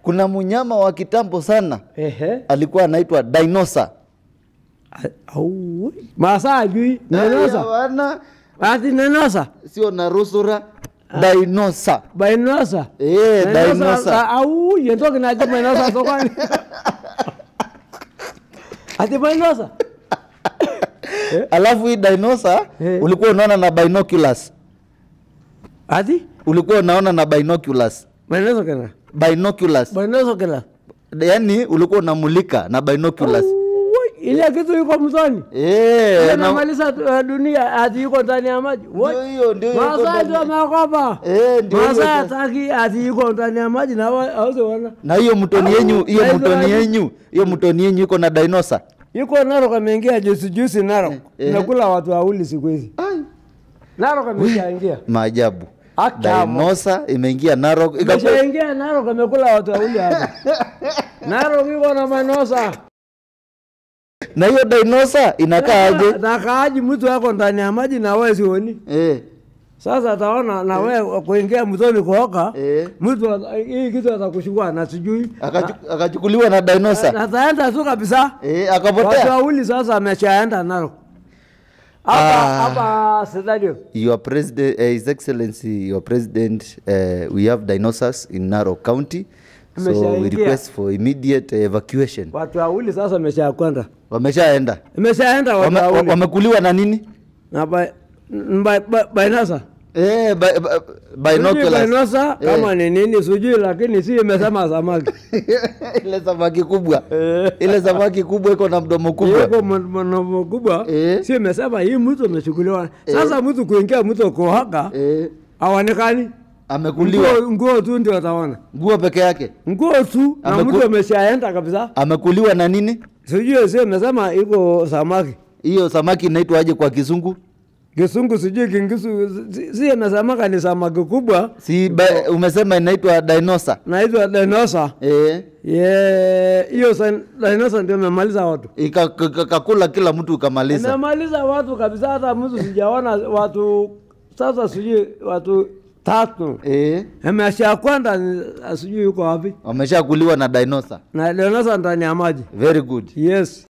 kuna mnyama wa kitambo sana Ehe. alikuwa anaitwa dinosa Au. Masa ajui nenosa. wana Ati nenosa. sio narusura dinosa Bainosa. Eh, dinosa. Au yento kinaje bainosa sokoni. Ati bainosa. alafu hii dinosa Eh. ulikuwa unaona na binoculars Ati ulikuwa unaona na binoculars bainosa kana. binoculars Bainosa kana. yaani ulikuwa unamulika na binoculars Woi, ile kitu yuko mtoni. Eh, na- Anamaliza uh, dunia ati yuko ndani ya maji. Woi. ndio hiyo ndio hiyo iko Masai ndani. ndio ameogopa. Eh, ndio hiyo Masai sasa. hataki ati yuko ndani ya maji na hawezi ona. na hiyo mtoni yenyu hiyo Au, mtoni Israeli. yenyu hiyo mtoni yenyu iko na dinosa Yuko Narok ameingia juzi juzi Narok. eh. Nakula watu wawili siku hizi. Narok ameshaingia. maajabu Akamo. dinosa imeingia narok ikakuwa- Ameshaingia Narok amekula watu wawili hapa. Narok yuko na manosa. na hiyo dinosa inakaa aje Nakaaji mtu wako ndani ya maji na wewe sioni. eh, Sasa ataona na wewe kuingia mtoni kuoka. eh. Mtu ata- hii kitu atakuchukua na sijui. Akachu- akachukuliwa na dinosa Ataenda tu kabisa. eh, Watu akapotea wawili sasa ameshaenda Narok. Hapa Ah. hapa stadium. your president uh, his excellency your president uh, we have dinosaurs in narok county so we Imeshaingia. request for immediate uh, evacuation Watu wawili sasa ameshakwenda. wameshaenda Imeshaenda watu Wame, wawili. wamekuliwa na nini Na ba- ba- ba- bainasa. eh, bi, bi, Sijui binoculars bainasa Eh. kama ni nini sijui, lakini si imesema samaki. ile samaki kubwa Eh. ile samaki kubwa iko na mdomo kubwa Yuko mdomo kubwa, Eh. si imesema hii mtu amechukuliwa. Sasa mtu kuingia mtu kuhaka eh, haonekani. amekuliwa Nguo nguo tu ndio ataona. nguo peke yake Nguo tu na Ameku- mtu ameshaenda kabisa. amekuliwa na nini Sijui si imesema iko samaki. hiyo samaki inaitwa aje kwa kizungu Kisungu sijui kingisu si- si imesemaka ni samaki kubwa si ba, umesema inaitwa dinosa naitwa dinosa. eh, Ye, hiyo san- dinosa ndio imemaliza watu. ika- ka- ka- kakula kila mtu ukamaliza Imemaliza watu kabisa, hata mtu sijaona watu sasa, sijui watu tatu eh, amesha kwenda, ni- sijui yuko wapi, wameshakuliwa na dinosa na dinosa ndani ya maji. very good Yes.